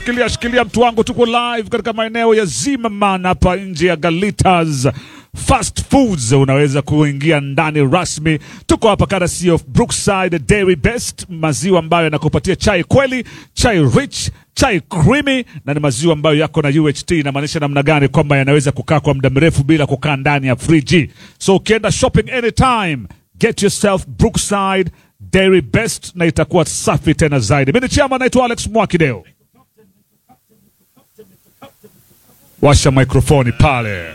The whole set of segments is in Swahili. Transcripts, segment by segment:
shikilia shikilia, mtu wangu, tuko live katika maeneo ya Zimmerman hapa nje ya Galitas Fast Foods. Unaweza kuingia ndani rasmi. Tuko hapa courtesy of Brookside Dairy Best, maziwa ambayo yanakupatia chai kweli, chai rich chai creamy na ni maziwa ambayo yako na UHT. Inamaanisha namna gani? Kwamba yanaweza kukaa kwa muda mrefu bila kukaa ndani ya friji. So ukienda shopping anytime, get yourself Brookside Dairy Best na itakuwa safi tena zaidi. Mimi ni chama, naitwa Alex Mwakideo. Washa mikrofoni pale.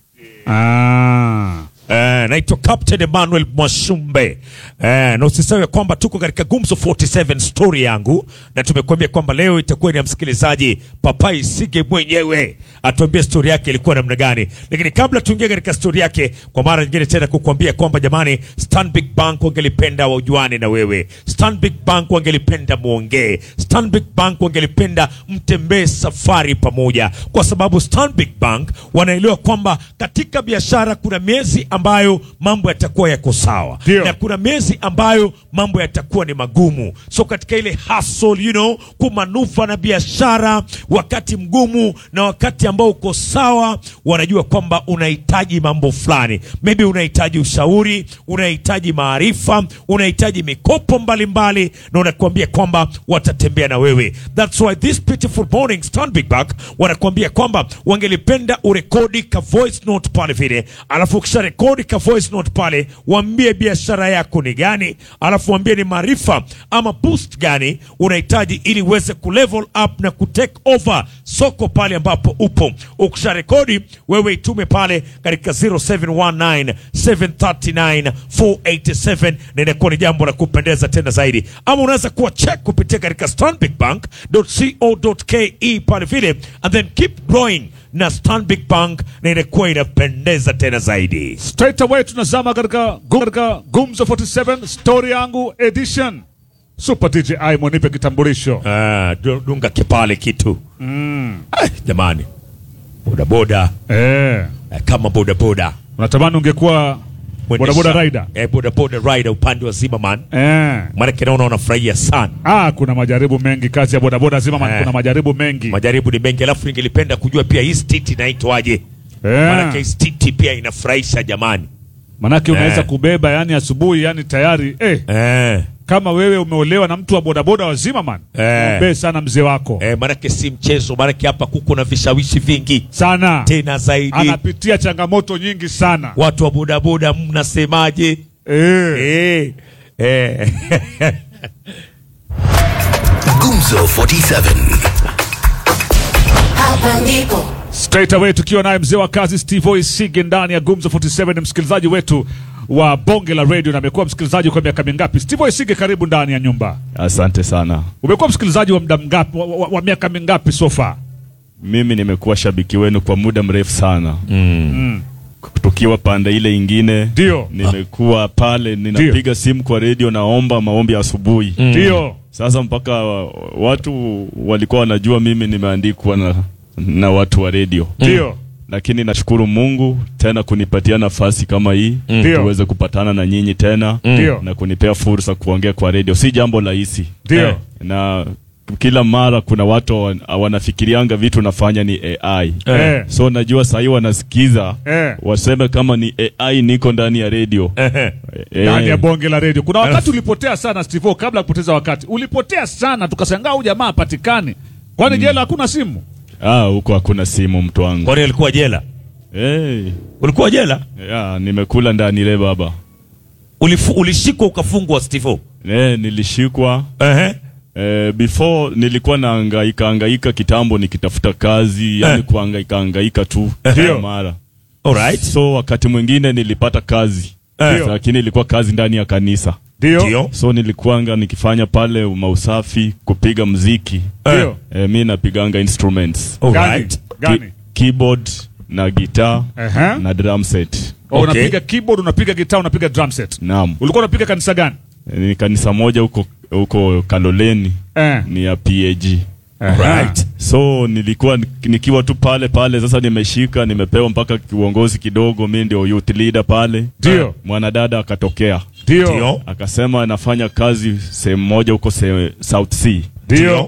Ah. Eh, naitwa Captain Emmanuel Mwashumbe. Eh, na usisahau ya kwamba tuko katika Gumzo 47 story yangu, na tumekuambia kwamba leo itakuwa ni ya msikilizaji Papai Sige mwenyewe atuambie story yake ilikuwa namna gani. Lakini kabla tuingie katika story yake, kwa mara nyingine tena kukuambia kwamba jamani, Stanbic Bank wangelipenda wajuane na wewe. Stanbic Bank wangelipenda muongee. Stanbic Bank wangelipenda mtembee safari pamoja, kwa sababu Stanbic Bank wanaelewa kwamba katika biashara kuna miezi ambayo mambo yatakuwa yako sawa Ndio. na kuna miezi ambayo mambo yatakuwa ni magumu. So katika ile hustle, you know, kumanufa na biashara wakati mgumu na wakati ambao uko sawa, wanajua kwamba unahitaji mambo fulani, maybe unahitaji ushauri, unahitaji maarifa, unahitaji mikopo mbalimbali mbali, na unakuambia kwamba watatembea na wewe. That's why this beautiful morning Stanbic Bank wanakuambia kwamba wangelipenda urekodi ka voice note pale vile, alafu ukisha rekodi ka voice note pale, waambie biashara yako ni gani, alafu waambie ni maarifa ama boost gani unahitaji ili uweze kulevel up na kutake over soko pale ambapo upo. Ukisha rekodi wewe itume pale katika 0719 739 487 na inakuwa ni jambo la kupendeza tena zaidi, ama unaweza kuwa check kupitia katika stanbicbank.co.ke pale vile, and then keep growing na Stanbic Bank na inakuwa inapendeza tena zaidi. Straight away tunazama katika katika Gumzo 47 story yangu edition. Super DJ Aimo, nipe kitambulisho. Ah, du- dunga kipale kitu Ay, jamani, bodaboda Eh, eh, kama bodaboda unatamani ungekuwa Mwendesha- bodaboda rider. eh, bodaboda rider upande wa Zimmerman, Eh. maanake naona unafurahia sana. Ah, kuna majaribu mengi kazi ya bodaboda zima Eh. kuna majaribu mengi. Majaribu ni mengi, alafu ningelipenda kujua pia hii stiti inaitwaje? Maanake hii Eh. stiti pia inafurahisha jamani. Manake unaweza Eh. kubeba yani asubuhi yani tayari eh, Eh, kama wewe umeolewa na mtu wa bodaboda wa Zimmerman. Eh. Mbe sana mzee wako. eh, maanake si mchezo, maanake hapa kuko na vishawishi vingi Sana. tena zaidi. Anapitia changamoto nyingi sana. Watu wa bodaboda mnasemaje? Eh. Eh, eh. Gumzo 47. Hapa ndipo Straight away tukiwa naye mzee wa kazi Steve Isige ndani ya Gumzo 47 ni msikilizaji wetu wa bonge la radio na amekuwa msikilizaji kwa miaka mingapi? Steve Isige, karibu ndani ya nyumba. Asante sana. Umekuwa msikilizaji wa muda mgapi wa, wa, wa miaka mingapi so far? Mimi nimekuwa shabiki wenu kwa muda mrefu sana tukiwa pande ile ingine, Ndio. nimekuwa pale ninapiga simu kwa redio, naomba maombi asubuhi. Ndio. Sasa mpaka wa- watu walikuwa wanajua mimi nimeandikwa na, na watu wa redio, Ndio. lakini nashukuru Mungu tena kunipatia nafasi kama hii Ndio. tuweze kupatana na nyinyi tena Ndio. na kunipea fursa kuongea kwa redio, si jambo rahisi Ndio. Eh, na kila mara kuna watu wan- wanafikirianga vitu nafanya ni AI Eh. so najua sahii wanasikiza Eh. waseme kama ni AI niko ndani ya redio Eh, Eh, Ndani ya bonge la radio. Kuna wakati ulipotea sana Steve, kabla ya kupoteza wakati. Ulipotea sana tukashangaa huyu jamaa hapatikani. Kwani jela hakuna simu? ah, huko hakuna simu mtu wangu Kwani alikuwa jela? hey. Ulikuwa jela? yeah, nimekula ndani le baba Ulifu, ulishikwa ukafungwa Steve? eh, nilishikwa Ehe. Eh, before nilikuwa naangaika angaika kitambo nikitafuta kazi yani Eh. kuangaika angaika tu Ndio. kila mara Alright. so wakati mwingine nilipata kazi Eh. lakini ilikuwa kazi ndani ya kanisa Ndio. Ndio. so nilikuanga nikifanya pale mausafi kupiga mziki Ndio. eh, mi napiganga instruments Gani? Alright. Gani? Ki- keyboard na gitaa Ehe. na drum set Oh, Okay. Unapiga keyboard, unapiga gitaa, unapiga drum set. naam Ulikuwa unapiga kanisa gani? Eh, ni kanisa moja huko huko Kaloleni Eh. ni ya PAG Right. so nilikuwa nik- nikiwa tu pale pale sasa nimeshika nimepewa mpaka uongozi kidogo mi ndio youth leader pale Ndio. mwanadada akatokea Ndio. Ndio. akasema anafanya kazi sehemu moja huko se- South Sea Ndio.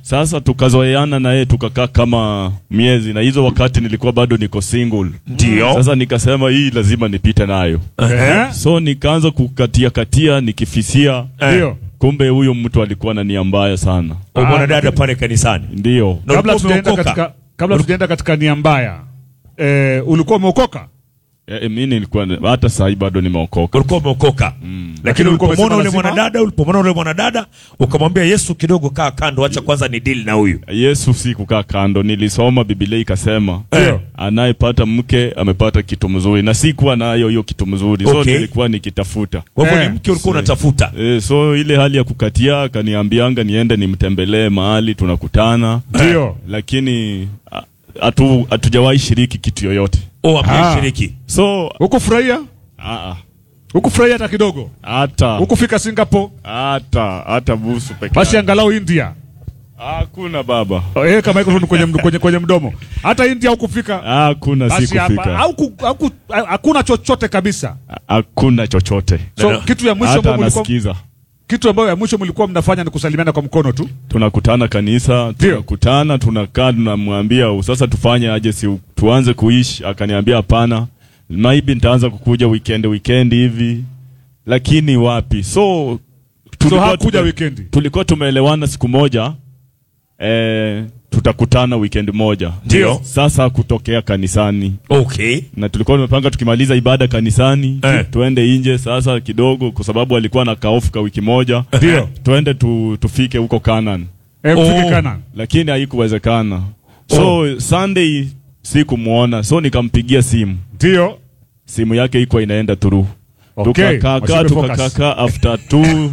Sasa tukazoeana na yeye tukakaa kama miezi, na hizo wakati nilikuwa bado niko single. Ndio. Sasa nikasema hii lazima nipite nayo, Eh? so nikaanza kukatia katia nikifisia, Ndio. kumbe huyo mtu alikuwa na nia mbaya sana. O mwanadada pale kanisani. Ndio Na Kabla ulikuwa tujaenda umeokoka? katika kabla tujaenda katika nia mbaya. Eh, ulikuwa umeokoka? e, mi nilikuwa hata saa hii bado nimeokoka. ulikuwa umeokoka Lakini lakini ulikuwa ulipomwona umesema ule lazima- mwanadada ulipomwona ule mwanadada ukamwambia yesu kidogo kaa kando acha kwanza ni deal na huyu Yesu si kukaa kando, nilisoma Biblia ikasema Ndio. anayepata mke amepata kitu mzuri, na sikuwa nayo hiyo kitu mzuri, so Okay. nilikuwa nikitafuta kwa hivyo Eh, ni mke ulikuwa unatafuta E, so ile hali ya kukatia akaniambianga niende nimtembelee mahali tunakutana, Ndio. lakini a- hatu hatujawahi shiriki kitu yoyote. o Ah. ameshiriki So Hukufurahia? a- a- Hukufurahia hata kidogo? hata Hukufika Singapore? hata hata busu peke Basi yake. angalau India. Hakuna baba, Eh, kama microphone kwenye, md- kwenye, kwenye mdomo. Hata India hukufika. hakuna Basi hapa sikufika, hauku- hauku- hakuna chochote kabisa. hakuna chochote, So Ndio. kitu ya mwisho hata ambayo mlikuwa anasikiza. kitu ambayo ya mwisho mlikuwa mnafanya ni kusalimiana kwa mkono tu. tunakutana kanisa, Ndio. tunakutana, tunakaa, tunamwambia sasa tufanye aje, si tuanze kuishi? Akaniambia hapana, maybe nitaanza kukuja weekend weekend hivi, lakini wapi? So So tulikuwa hakuja tume- weekendi. tulikuwa tumeelewana siku moja eh, tutakutana weekend moja. Ndio. Sasa kutokea kanisani okay na tulikuwa tumepanga tukimaliza ibada kanisani Eh. tuende nje sasa kidogo, kwa sababu alikuwa na kaofu ka wiki moja, Ndio. tuende tu, tufike huko Canaan Eh, mfike Oh. Canaan. lakini haikuwezekana. So Sunday sikumwona, so nikampigia simu, Ndio. simu yake iko inaenda through. Okay. Tukakaka Wasipe focus. tukakaka after two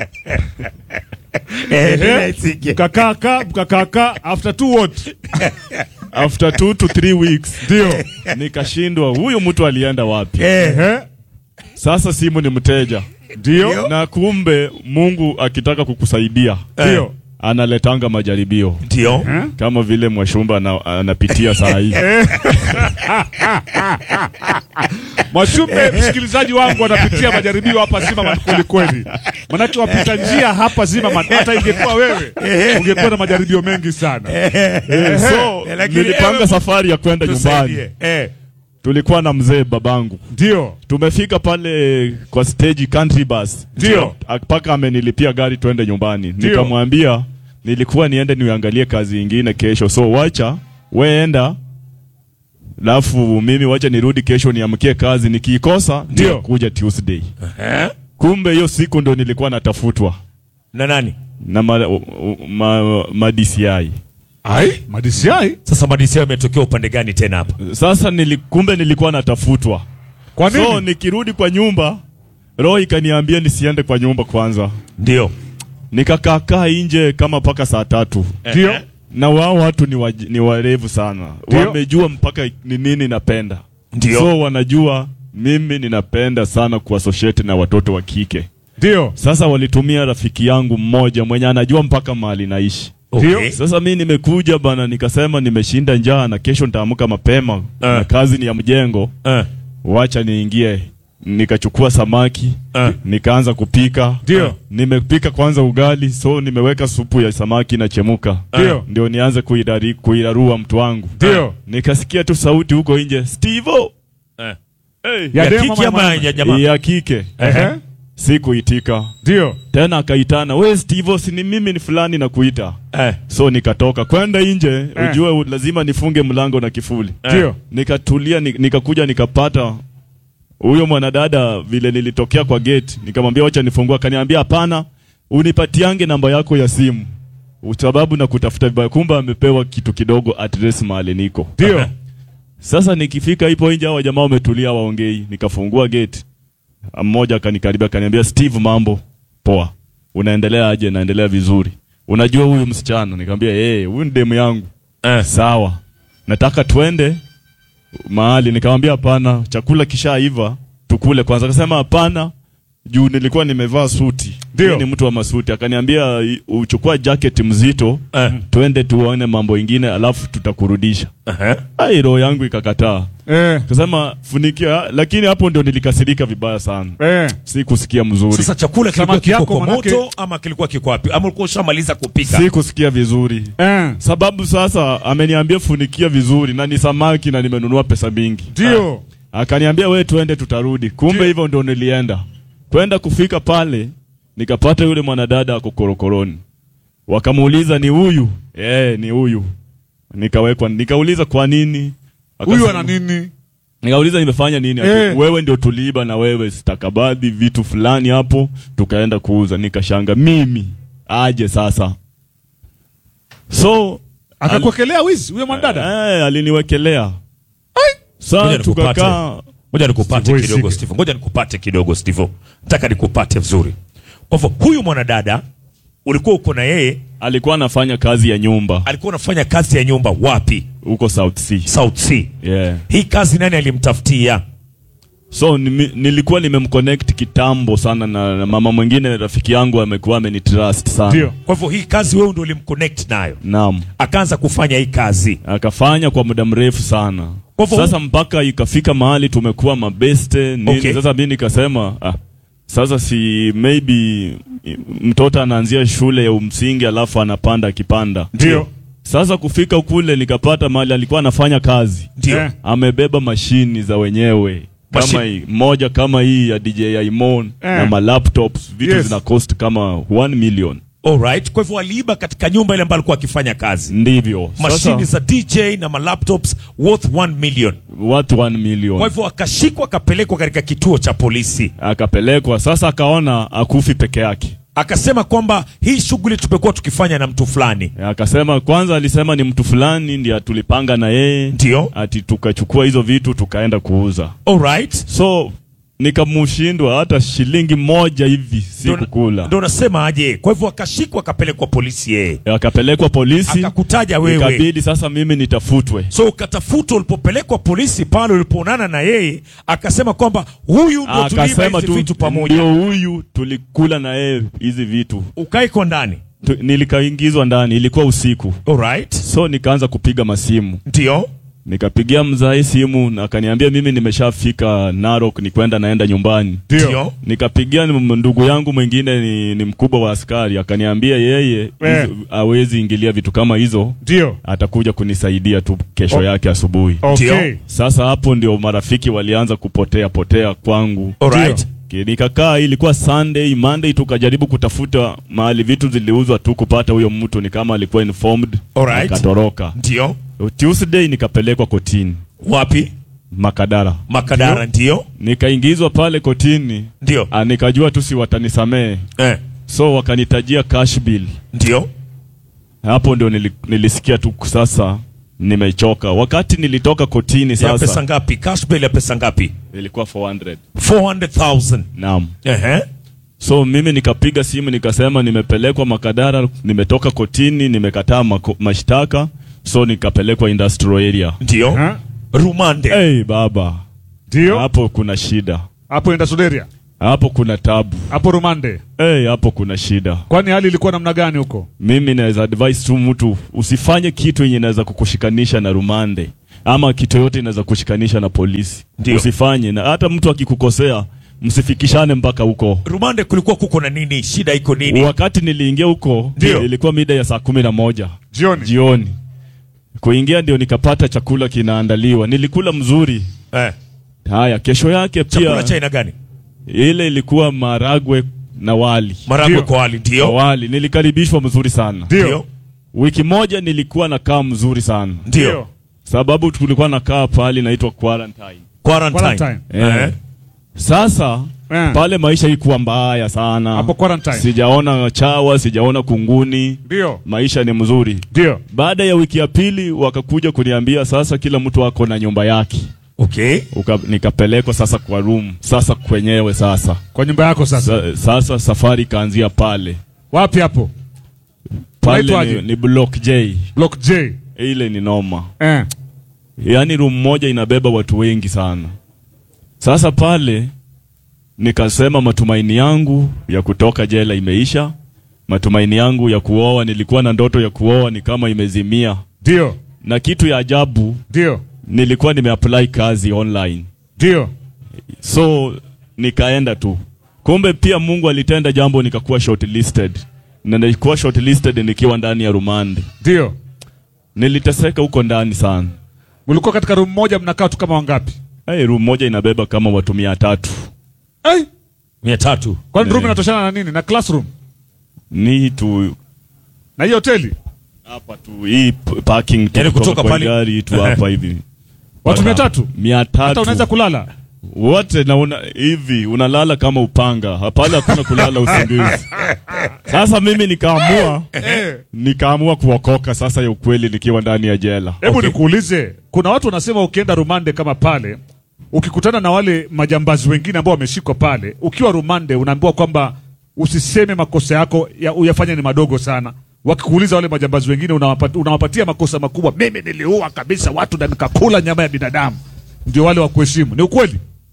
Eh, Mkakaka, mkakaka after two what? after two to three weeks Ndio. nikashindwa, huyu mtu alienda wapi? Eh, Sasa simu ni mteja, ndio. na kumbe Mungu akitaka kukusaidia Ndio. analetanga majaribio ndio Eh? kama vile Mwashumba ana- anapitia saa hii. Mwashumbe, msikilizaji wangu anapitia majaribio hapa Zimmerman kweli kweli. Manake wapita njia hapa Zimmerman, hata ingekuwa wewe ungekuwa na majaribio mengi sana. So lakini nilipanga ewe- safari ya kwenda nyumbani, Tusaidie. eh tulikuwa na mzee babangu Ndio. tumefika pale kwa stage country bus, Ndio. mpaka amenilipia gari twende nyumbani. Ndio. Nikamwambia nilikuwa niende niangalie kazi ingine kesho, so wacha weenda, alafu mimi wacha nirudi kesho niamkie kazi, nikiikosa Ndio. kuja Tuesday. Eh? Kumbe hiyo siku ndo nilikuwa natafutwa na nani na ma, ma, ma DCI. Ai, madisiai? sasa madisia yametokea upande gani tena hapa Sasa nili, kumbe nilikuwa natafutwa Kwa nini? so nikirudi kwa nyumba roho ikaniambia nisiende kwa nyumba kwanza ndio nikakaakaa nje kama mpaka saa tatu Ndio. na wao watu ni, wa, ni warevu sana Ndio. wamejua mpaka ni nini napenda Ndio. so wanajua mimi ninapenda sana kuassociate na watoto wa kike Ndio. sasa walitumia rafiki yangu mmoja mwenye anajua mpaka mahali naishi Ndio. okay. sasa mi nimekuja bana nikasema nimeshinda njaa na kesho nitaamka mapema na kazi ni ya mjengo eh. wacha niingie nikachukua samaki Eh. nikaanza kupika Ndio. nimepika kwanza ugali so nimeweka supu ya samaki na chemuka Ndio. ndio nianze kuidari- kuirarua mtu wangu Ndio. nikasikia tu sauti huko nje stevo Eh. hey. Ya ya demo kiki ama ama ya ya jamaa ya kike Ehe. sikuitika Ndio. tena akaitana we stevo si ni mimi ni fulani na kuita eh. so nikatoka kwenda nje Eh. ujue u- lazima nifunge mlango na kifuli Ndio. nikatulia ni- nikakuja nikapata huyo mwanadada vile nilitokea kwa gate nikamwambia wacha nifungua akaniambia hapana unipatiange namba yako ya simu sababu na kutafuta vibaya kumbe amepewa kitu kidogo address mahali niko Ndio. sasa nikifika ipo nje hawa jamaa wametulia waongei nikafungua gate mmoja akanikaribia akaniambia steve mambo poa unaendelea aje naendelea vizuri unajua huyu msichana nikamwambia eh huyu ni demu yangu Eh. sawa nataka twende mahali nikamwambia hapana chakula kishaiva tukule kwanza akasema hapana juu nilikuwa nimevaa suti Ndio. Yeye ni mtu wa masuti akaniambia "I- uchukua jacket mzito Eh. twende tuone mambo ingine alafu tutakurudisha Aha. ai roho yangu ikakataa Eh, kasema funikia lakini hapo ndio nilikasirika vibaya sana eh. si kusikia mzuri Sasa chakula kilikuwa Samaki kiko yako kwa manake- moto ama kilikuwa kiko wapi? Ama ulikuwa ushamaliza kupika? si kusikia vizuri Eh. sababu sasa ameniambia funikia vizuri na ni samaki na nimenunua pesa mingi Ndio. akaniambia we tuende tutarudi kumbe Ndio. hivyo ndo nilienda kwenda kufika pale nikapata yule mwanadada ako korokoroni wakamuuliza ni huyu eh ni huyu nikawekwa nikauliza kwa nini Huyu Akasema- ana nini? nikauliza nimefanya nini Ati, Eh. wewe ndio tuliiba na wewe stakabadhi vitu fulani hapo tukaenda kuuza nikashanga mimi aje sasa so Akakuwekelea wizi huyo mwanadada. eh, aliniwekelea Ngoja saa nikupate. tukakaa Ngoja nikupate Steve, kidogo Steve. Steve. Ngoja nikupate kidogo Steve. Nataka nikupate vizuri. Kwa hivyo huyu mwanadada ulikuwa uko na yeye, alikuwa anafanya kazi ya nyumba alikuwa anafanya kazi ya nyumba wapi? huko South Sea. South Sea. Yeah. Hii kazi nani alimtafutia? So nimi, nilikuwa nimemconnect kitambo sana na, na mama mwingine rafiki yangu amekuwa amenitrust sana. Ndio. Kwa hivyo hii kazi wewe ndio ulimconnect nayo, Naam. akaanza kufanya hii kazi. Akafanya kwa muda mrefu sana. Kwa hivyo- Sasa mpaka ikafika mahali tumekuwa mabeste nini. Okay. Sasa mimi nikasema ah, sasa si maybe mtoto anaanzia shule ya umsingi alafu anapanda akipanda. Ndio. Sasa kufika kule nikapata mahali alikuwa anafanya kazi. Ndio. Eh. amebeba mashini za wenyewe kama Machine. hii moja kama hii ya DJ Aimon Eh. na ma laptops vitu Yes. zina cost kama 1 million Alright. Kwa hivyo aliiba katika nyumba ile ambayo alikuwa akifanya kazi. ndivyo Mashini sasa za DJ na malaptops worth 1 million. watu 1 million Kwa hivyo akashikwa akapelekwa katika kituo cha polisi. akapelekwa sasa akaona akufi peke yake Akasema kwamba hii shughuli tumekuwa tukifanya na mtu fulani. akasema kwanza alisema ni mtu fulani ndiye tulipanga na yeye Ndio. ati tukachukua hizo vitu tukaenda kuuza Alright. so nikamushindwa hata shilingi moja hivi si Ndo- kukula Ndo nasema aje. Kwa hivyo akashikwa akapelekwa polisi yeye. akapelekwa polisi Akakutaja wewe. ikabidi sasa mimi nitafutwe So ukatafuta ulipopelekwa polisi pale ulipoonana na yeye akasema kwamba huyu ndo tuliiba akasema hizi tu vitu pamoja. ndio huyu tulikula na yeye hizi vitu Ukaiko ndani. tu, nilikaingizwa ndani ilikuwa usiku Alright. so nikaanza kupiga masimu Ndio. nikapigia mzae simu na akaniambia mimi nimeshafika Narok ni kwenda naenda nyumbani Ndio. nikapigia m- ndugu yangu mwingine ni, ni mkubwa wa askari akaniambia yeye Eh. hizo- hawezi ingilia vitu kama hizo Ndio. atakuja kunisaidia tu kesho Oh. yake asubuhi Okay. Ndio. sasa hapo ndio marafiki walianza kupotea potea kwangu Alright. Ki- nikakaa ilikuwa Sunday Monday tukajaribu kutafuta mahali vitu ziliuzwa tu kupata huyo mtu ni kama alikuwa informed Alright. akatoroka Ndio. Tuesday nikapelekwa kotini Wapi? Makadara Makadara ndio. nikaingizwa pale kotini Ndio. ah, nikajua tu si watanisamee Eh. so wakanitajia cash bill Ndio. hapo ndio nili, nilisikia tu sasa nimechoka wakati nilitoka kotini Ya pesa sasa ngapi? Cash bail ya pesa ngapi? ilikuwa 400 400,000. naam Ehe. So mimi nikapiga simu nikasema nimepelekwa Makadara, nimetoka kotini, nimekataa mako- mashtaka, so nikapelekwa industrial area. Ndio. Ha? Rumande. Hey, baba, Ndio. hapo kuna shida, Hapo enda Suderia. hapo kuna tabu. Hapo Rumande. Hey, hapo kuna shida. Kwani hali ilikuwa namna gani huko? Mimi naweza advise tu mtu usifanye kitu yenye inaweza kukushikanisha na rumande ama kitu yote inaweza kushikanisha na polisi. Ndio. Usifanye, na hata mtu akikukosea msifikishane mpaka huko. Rumande kulikuwa kuko na nini? Shida iko nini? Wakati niliingia huko Ndio. ilikuwa mida ya saa kumi na moja Jioni. jioni. Kuingia ndio nikapata chakula kinaandaliwa, nilikula mzuri. Eh. Haya, kesho yake Chakula pia cha aina gani? ile ilikuwa maragwe na wali. Maragwe Ndio. kwa wali Kwa ndio. wali nilikaribishwa mzuri sana. Ndio. Wiki moja nilikuwa nakaa mzuri sana, Ndio. sababu tulikuwa nakaa pahali naitwa quarantine. Quarantine. Quarantine. Eh. Sasa Eh. pale maisha ikuwa mbaya sana, Hapo quarantine. sijaona chawa, sijaona kunguni, Ndio. maisha ni mzuri. Ndio. Baada ya wiki ya pili wakakuja kuniambia sasa kila mtu ako na nyumba yake. Okay. Uka, nikapelekwa sasa kwa room sasa kwenyewe sasa. Kwa nyumba yako sasa. Sa, sasa safari ikaanzia pale Wapi hapo? pale Unaitwaje? ni, ni block J Block J. ile ni noma Eh. yaani room moja inabeba watu wengi sana sasa pale nikasema matumaini yangu ya kutoka jela imeisha. Matumaini yangu ya kuoa, nilikuwa na ndoto ya kuoa, ni kama imezimia. Ndio, Na kitu ya ajabu, ndio, nilikuwa nimeapply kazi online, ndio. so nikaenda tu. Kumbe pia Mungu alitenda jambo, nikakuwa shortlisted na nilikuwa shortlisted nikiwa ndani ya rumande. Ndio. Niliteseka huko ndani sana. Mlikuwa katika room moja mnakaa tu kama wangapi? Hey, room moja inabeba kama watu mia tatu. Hey, mia tatu kwani room Eh. inatoshana na nini? Na classroom? Ni tu Na hii hoteli? hapa tu hii p- parking tu Yaani kutoka kwa pale- gari tu hapa hivi Watu mia tatu? mia Hata unaweza tatu kulala? wote naona hivi unalala kama upanga hapale hakuna kulala usingizi sasa mimi nikaamua Eh. nikaamua kuokoka sasa ya ukweli nikiwa ndani ya jela Hebu Okay. nikuulize, kuna watu wanasema ukienda rumande kama pale, ukikutana na wale majambazi wengine ambao wameshikwa pale, ukiwa rumande unaambiwa kwamba usiseme makosa yako ya, uyafanye ni madogo sana. Wakikuuliza wale majambazi wengine unawapatia, unawapatia makosa makubwa. Mimi niliua kabisa watu na nikakula nyama ya binadamu, ndio wale wa kuheshimu. Ni ukweli?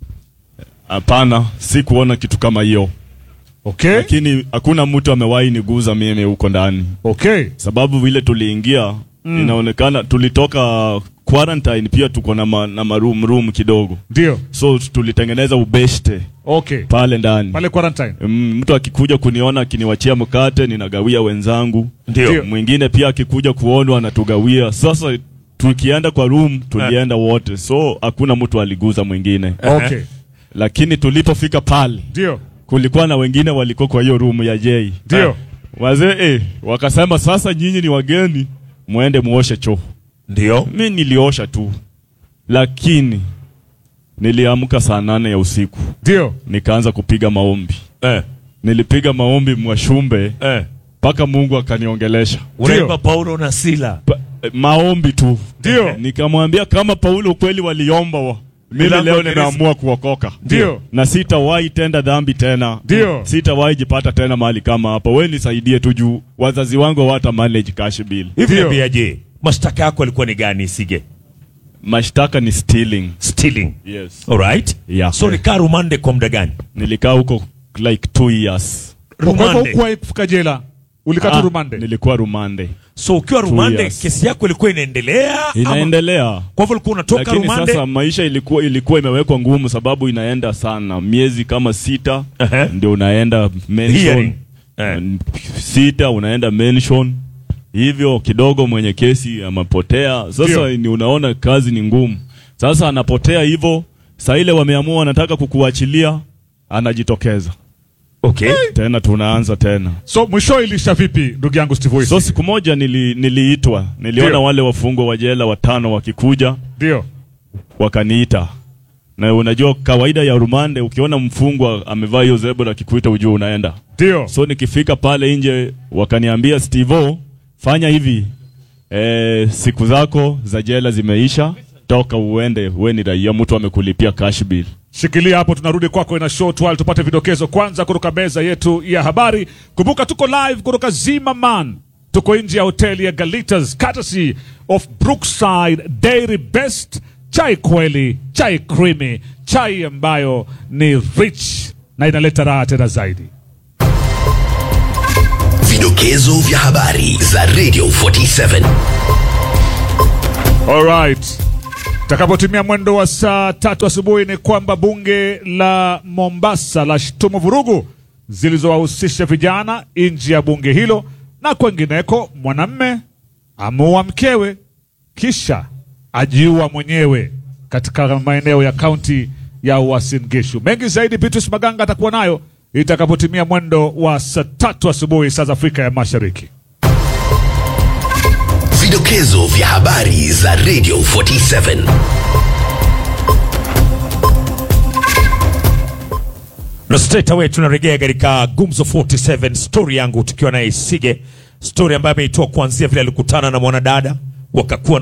hapana si kuona kitu kama hiyo Okay, lakini hakuna mtu amewahi niguza mimi huko ndani okay, sababu vile tuliingia inaonekana tulitoka quarantine pia tuko na, ma, na maroom room kidogo ndio, so tulitengeneza ubeshte okay, pale ndani pale quarantine. Mm, mtu akikuja kuniona akiniwachia mkate ninagawia wenzangu Ndio. Ndio. mwingine pia akikuja kuonwa anatugawia sasa tukienda kwa room tulienda wote so hakuna mtu aliguza mwingine Okay, lakini tulipofika pale ndio, kulikuwa na wengine walikuwa kwa hiyo room ya Jay ndio, wazee eh, wakasema sasa nyinyi ni wageni mwende muoshe choo ndio mi niliosha tu lakini niliamka saa nane ya usiku ndio. nikaanza kupiga maombi eh, nilipiga maombi mwashumbe eh. mpaka Mungu akaniongelesha unaimba Paulo na Sila pa, eh, maombi tu Ndio. nikamwambia kama Paulo kweli waliomba wa mimi Milango leo ya gereza. nimeamua kuokoka Ndio. na sitawahi tenda dhambi tena Ndio. sitawahi jipata tena mahali kama hapa we nisaidie tu juu wazazi wangu hawata manage cash bill hivi Ndio. niambiaje mashtaka yako yalikuwa ni gani sige mashtaka ni stealing stealing yes alright Yeah. so nikaa rumande kwa muda gani nilikaa huko like two years Kwa hivyo rumande hukuwahi kufika jela, ulikaa tu Ah, rumande. nilikuwa rumande so ukiwa rumande years. kesi yako ilikuwa inaendelea ama- inaendelea kwa hivyo ulikuwa unatoka lakini rumande sasa maisha ilikuwa ilikuwa imewekwa ngumu sababu inaenda sana miezi kama sita Ehe. ndio unaenda mention Hearing. Eh. Mm, sita unaenda mention hivyo kidogo mwenye kesi amepotea sasa Ndio. ni unaona kazi ni ngumu sasa anapotea hivyo saa ile wameamua wanataka kukuachilia anajitokeza okay tena tunaanza tena So mwisho ilisha vipi, ndugu yangu Steve Voice? so siku moja nili, niliitwa niliona Ndio. wale wafungwa wa jela watano wakikuja Ndio, wakaniita na unajua kawaida ya rumande ukiona mfungwa amevaa hiyo zebra akikuita ujue unaenda ndio, so nikifika pale nje wakaniambia stevo fanya hivi e, siku zako za jela zimeisha toka uende we ni raia mtu amekulipia cash bill shikilia hapo, tunarudi kwako ina short while tupate vidokezo kwanza kutoka meza yetu ya habari. Kumbuka tuko live kutoka Zimmerman, tuko nje ya hoteli ya Galitas, courtesy of Brookside Dairy Best. Chai kweli, chai creamy, chai ambayo ni rich na inaleta raha tena zaidi. Vidokezo vya habari za Radio 47. Alright. Takapotimia mwendo wa saa tatu asubuhi ni kwamba bunge la Mombasa la shtumu vurugu zilizowahusisha vijana nje ya bunge hilo na kwengineko. Mwanamme amuua mkewe kisha ajiua mwenyewe katika maeneo ya kaunti ya Uasin Gishu. Mengi zaidi Beatrice Maganga atakuwa nayo itakapotimia mwendo wa saa tatu asubuhi saa za Afrika ya Mashariki. Vidokezo vya habari za Radio 47. na straight away tunarejea katika gumzo 47 story yangu tukiwa naye sige story ambayo ameitoa kuanzia vile alikutana na mwanadada wakakuwa na